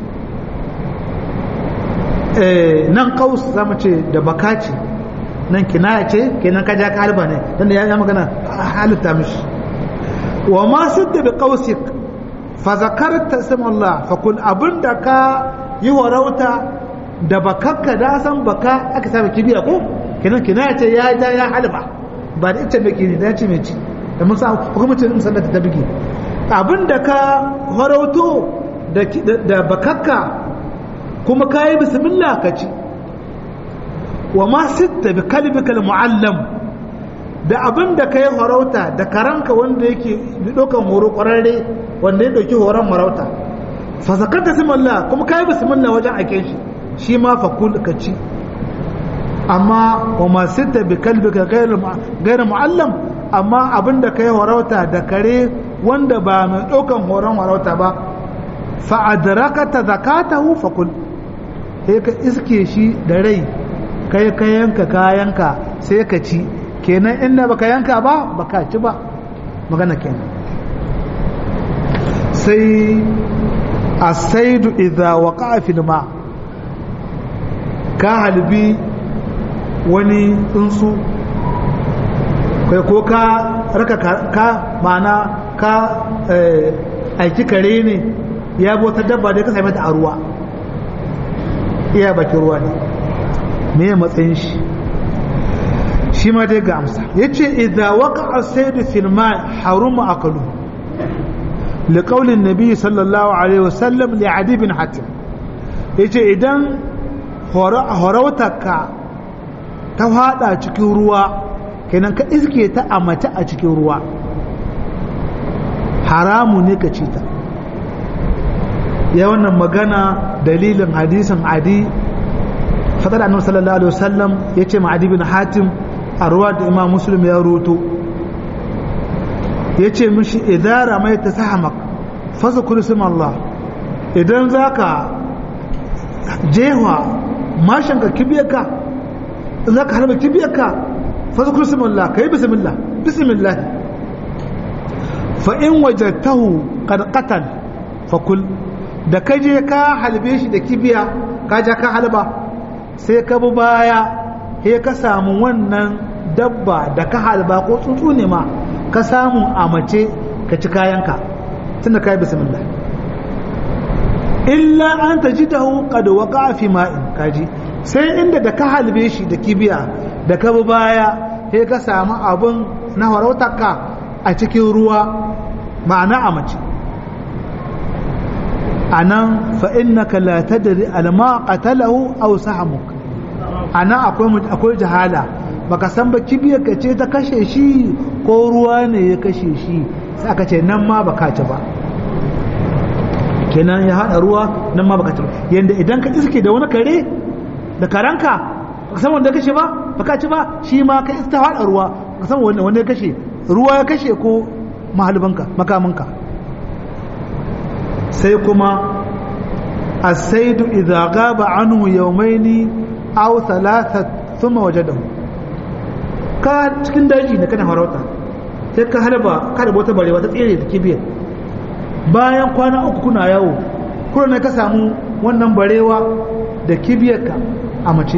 S1: eh nan qaus zamu ce da baka ce nan kinaya ce kenan ka ja ka halba ne dan da ya magana halitta mishi wa ma sitta bi qausik fa zakarta ism Allah fa kul abinda ka yi warauta da bakakka da san baka aka saba kibiya ko kenan kina ce ya ja ya halba ba da ita mai kini da ce mai ci da mun sa hukumcin musallata ta bige abin da ka harauto da bakakka kuma ka yi bismillah ka ci wa ma sitta bi kalbika muallam da abin da ka yi harauta da karanka wanda yake ɗaukan horo ƙwararre wanda ya ɗauki horon marauta fa zakarta simallah kuma ka yi bismillah wajen ake shi shi ma fa kul ka ci amma wa ma sitta bi kalbika gairu muallam amma abin da ka yi harauta da kare wanda ba mai ɗaukan horon harauta ba fa adrakata zakatahu fa kul sai ka iske shi da rai kai ka yanka kayanka sai ka ci kenan inda baka yanka ba baka ci ba magana kenan sai asaidu idza waqa'a fil ma ka halbi wani tsuntsu kai ko ka raka ka mana ka aiki kare ne ya bota dabba da ka same ta a ruwa iya bakin ruwa ne me matsayin shi shi ma dai ga amsa ya ce idha waka a saidu filma haruma akalu liƙaunin nabi sallallahu alaihi wasallam li adi bin hatim ya ce idan horautarka ta hada cikin ruwa kenan ka iske ta a mace a cikin ruwa haramu ne ka ci ta ya wannan magana dalilin hadisin adi fadar annabi sallallahu alaihi wasallam yace ma adi bin hatim a ruwa da imam muslim ya roto ya ce mishi idara mai ta sahamak fasa kursim Allah idan za ka jewa mashinka kibiyarka za ka harba kibiyarka fasa kursim Allah ka yi bismillah bismillah fa'in wajattahu ƙarƙatan fakul da ka je ka halbe shi da kibiya ka ja ka halba sai ka bi baya he ka samu wannan dabba da ka halba ko tsuntsu ne ma ka samu a mace ka ci kayanka tunda kai bismillah illa an tajidahu qad waqa fi ma'in kaji sai inda da ka halbe shi da kibiya da ka bi baya he ka samu abun na harautarka a cikin ruwa ma'ana a mace anan fa innaka la tadri alma qatalahu aw sahamuk ana akwai akwai jahala baka san ba kibiyar ka ce ta kashe shi ko ruwa ne ya kashe shi sai aka ce nan ma baka ci ba kenan ya hada ruwa nan ma baka ci ba yanda idan ka iske da wani kare da karanka baka san wanda ya kashe ba baka ci ba shi ma ka iska hada ruwa baka san wanda wanda ya kashe ruwa ya kashe ko mahalbanka makaminka sai kuma as-saidu idza gaba anhu yawmaini aw thalatha thumma wajadahu ka cikin daji ne kana farauta sai ka halba ka da wata barewa ta tsere da kibiyar bayan kwana uku kuna yawo kuma ne ka samu wannan barewa da kibiyarka a mace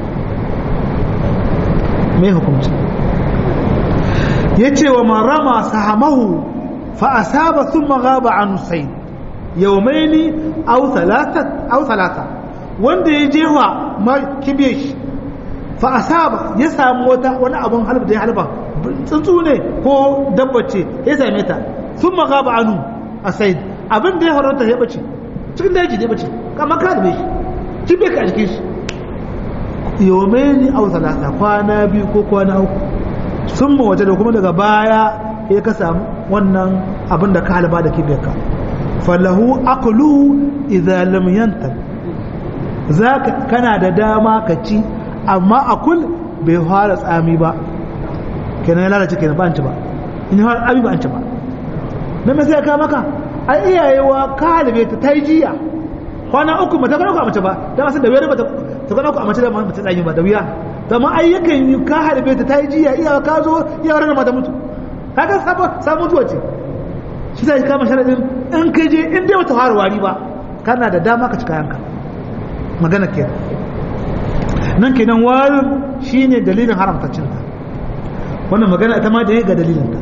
S1: mai hukunci ya ce wa marama sahamahu fa asaba thumma ghaba an sayd yawmaini aw thalathat aw thalatha wanda ya jewa ma kibiyar shi fa asaba ya samu wata wani abun halba da ya halba tsuntsu ne ko dabba ce ya same ta sun magaba anu a sai abin da ya haranta ya bace cikin daji ne bace kamar ka da shi kin bai ka jikin shi yomeni au salasa kwana biyu ko kwana uku sun ma waje da kuma daga baya ya ka samu wannan abin da ka halba da kibiyarka falahu aqlu idza lam yantal zaka kana da dama ka ci amma akul bai fara tsami ba kenan ya lalace kenan ba an ci ba in har abi ba an ci ba dan me sai ka maka ai iyayewa ka halibe ta tai jiya kwana uku mata kana ku a mace ba dan asan da wayar ba ta kana ku a mace da ba ta tsanyi ba da wuya to amma ai yakan yi ka halibe ta tai jiya iyawa ka zo iyawa ran mata mutu kaga sabo sabo mutuwa ce shi sai kama sharadin in kai je in dai wata fara wari ba kana da dama ka cika yanka magana kenan nan kenan warin shine dalilin haramta cinta wannan magana ita ma da ya ga dalilinta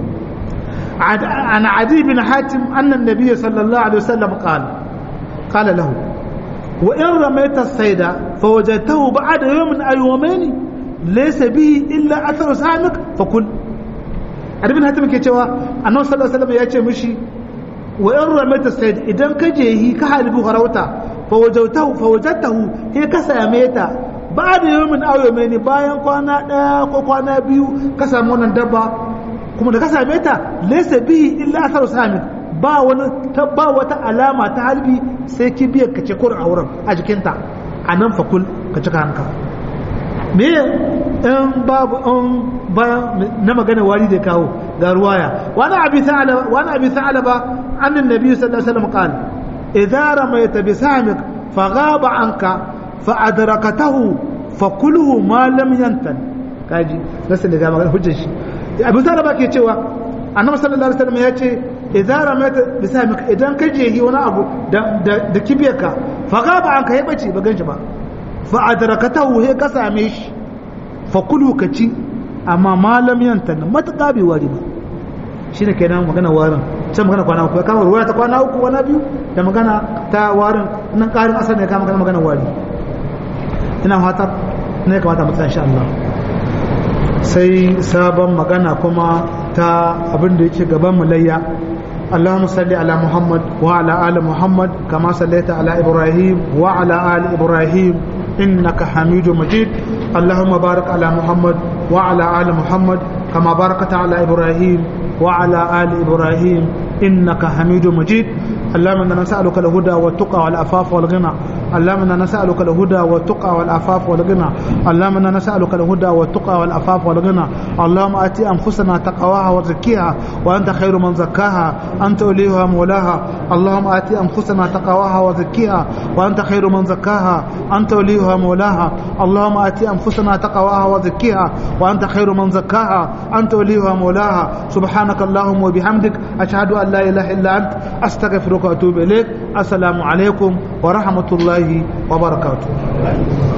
S1: an adi bin hatim annan nabiyyi sallallahu alaihi wasallam qala qala lahu wa in ramaita saida fa wajadtahu ba'da yawmin aw yawmayn laysa bihi illa atharu samik fa kul arbin hatim ke cewa annabi sallallahu alaihi wasallam ya ce mishi wa in ramaita said idan ka je yi ka halibu harauta fa wajadtahu fa wajadtahu he ka same ta ba'da yawmin aw yawmayn bayan kwana daya ko kwana biyu ka samu wannan dabba kuma da ka same ta laysa bihi illa atharu samik ba wani ba wata alama ta halbi sai kibiyar ka ce kur a wurin a jikinta a nan fakul ka cika hanka me in babu in ba na magana wari da kawo ga ruwaya wani abi sa'alaba wani abi sa'alaba annan nabi sallallahu alaihi wasallam qala idza ramaita bi sahmik fa ghaba anka fa adrakatahu fa kulhu ma lam yantan kaji nasu da ga magana hujjar shi abi sa'alaba ke cewa annabi sallallahu alaihi wasallam ya ce idan ramata bisa maka idan ka jehi wani abu da kibiyarka fa gaba an ka yi bace ba ganshi ba fa adrakatahu he ka same shi fa kulu ka ci amma malam yanta matuƙa bai wari ba shine kenan magana warin can magana kwana uku kama ruwaya ta kwana uku kwana biyu da magana ta warin nan ƙarin asar ne kama magana wari ina fata ne kamata mu tsaya insha Allah sai sabon magana kuma ta abin da yake gaban mu layya اللهم صل على محمد وعلى آل محمد كما صليت على إبراهيم وعلى آل إبراهيم إنك حميد مجيد اللهم بارك على محمد وعلى آل محمد كما باركت على إبراهيم وعلى آل إبراهيم إنك حميد مجيد اللهم إنا نسألك الهدى والتقى والعفاف والغنى اللهم إنا نسألك الهدى والتقى والعفاف والغنى اللهم إنا نسألك الهدى والتقى والعفاف والغنى اللهم آتي أنفسنا تقواها وزكيها وأنت خير من زكاها أنت وليها مولاها اللهم آتي أنفسنا تقواها وزكيها وأنت خير من زكاها أنت وليها مولاها اللهم آتي أنفسنا تقواها وزكيها وأنت خير من زكاها أنت وليها مولاها سبحانك اللهم وبحمدك أشهد أن لا إله إلا أنت أستغفرك وأتوب إليك السلام عليكم ورحمة الله وبركاته